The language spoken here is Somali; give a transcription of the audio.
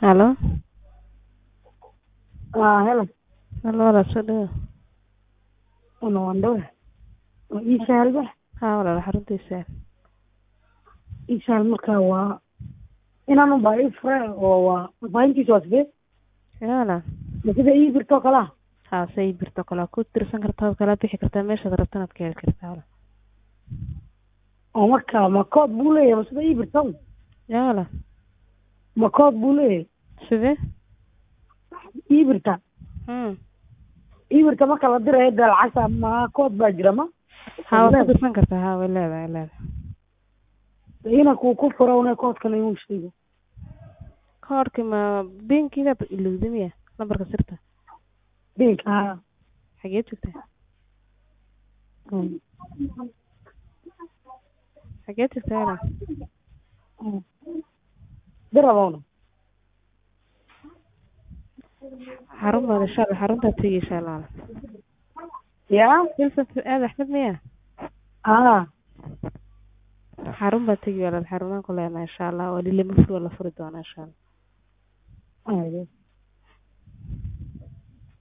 Halo. Ah, hello. Halo, walaal soo dhawaad. Una waan dhawahay. Waa ii sahal ba. Haa walaal xaruntiisa. Ii sahal markaa waa inaan u baahi fure oo waa faahintiisa waa sidee? Yaa walaal. Ma sida ii birto kala? Haa say birto kala ku tirsan kartaa oo kala bixi kartaa meeshaad rabtana aad ka heli kartaa walaal. Oo markaa ma kood buu leeyahay ma sida ii birto? Yaa walaal. Ma kood buu leeyahay? Sidee? Ii birta. Hmm. Ii birta marka la dirayo dee lacagta ma kood baa jira ma? Haa waad ku tirsan kartaa haa way leedahay way leedahay. Ina ku ku furo una koodkana inuu sheego. Koodhka ma bankiga ilowday miya lambarka sirta Dinka haa. xagee joogtaa Hmm. xagee joogtaa walaal Hmm. Diraboona. xarun baad insha Allah xaruntaad tegi insha Allah Yaa? Wilson aad Axmed miya Ah. xarun baad tegi walaal xarumaan ku leenahay insha Allah waa lilama furi waa la furi doonaa insha Allah Ayuu.